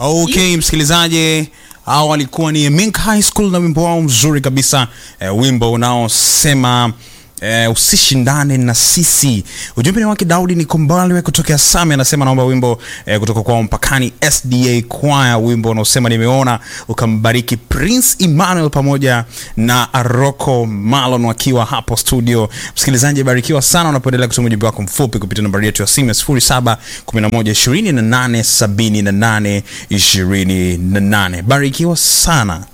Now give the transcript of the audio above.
Okay, msikilizaji, hao walikuwa ni Mink High School na wimbo wao mzuri kabisa eh, wimbo unaosema eh, usishindane na sisi. Ujumbe ni wake Daudi ni Kombaliwe kutokea Same, anasema naomba wimbo eh, kutoka kwa Mpakani SDA Choir, wimbo unaosema nimeona, ukambariki Prince Emmanuel pamoja na Aroko Malon wakiwa hapo studio. Msikilizaji, barikiwa sana unapoendelea kutuma ujumbe wako mfupi kupitia nambari yetu ya simu ya 07 11 28 78 28. Barikiwa sana.